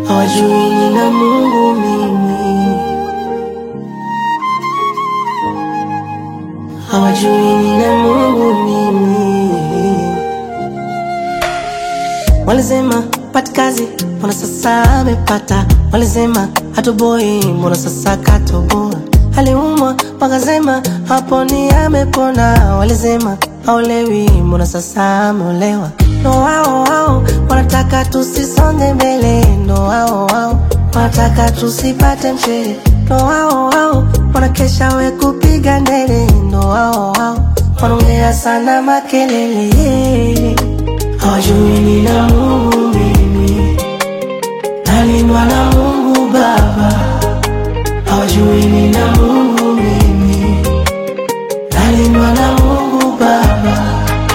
hawajui nina Mungu mimi, hawajui nina Mungu mimi. Walisema pati kazi, mbona sasa amepata? Walisema hatoboi, mbona sasa katoboa? Aliumwa wakasema haponi, amepona. Walisema haolewi, mbona sasa ameolewa? Ndo wao wao wanataka tusisonge mbele, ndo wao wao wanataka tusipate mshele, ndo wao wao wanakesha we kupiga ndele, ndo wao wao wanaongea sana makelele hawajui nina Mungu mimi, nalindwa na Mungu Baba. Hawajui nina Mungu mimi, nalindwa na Mungu Baba.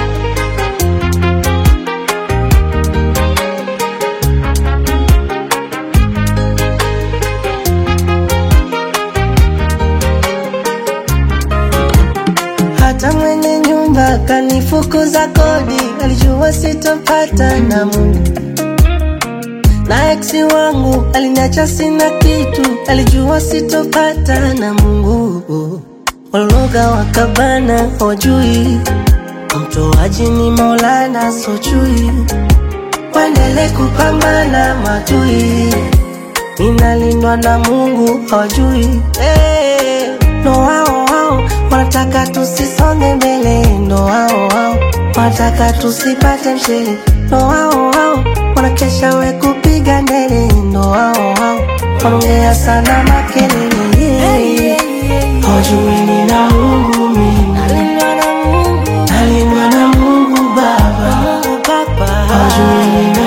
Hata mwenye nyumba kanifukuza kodi, alijua sitopata na Mungu. Na eksi wangu aliniacha sina kitu, alijua sitopata na Mungu. Walologa wakabana, hawajui mtoaji ni Maulana, sojui waendele kupambana matui, ninalindwa na Mungu, hawajui hey. Ndo wao wao wanataka tusisonge mbele, ndo wao wao wanataka tusipate mshele, ndo wao wao wanakesha we kupiga ndele, ndo wao wao wanaongea sana makelele, hawajui nina Mungu mimi, nalindwa na Mungu Baba, hawajui nina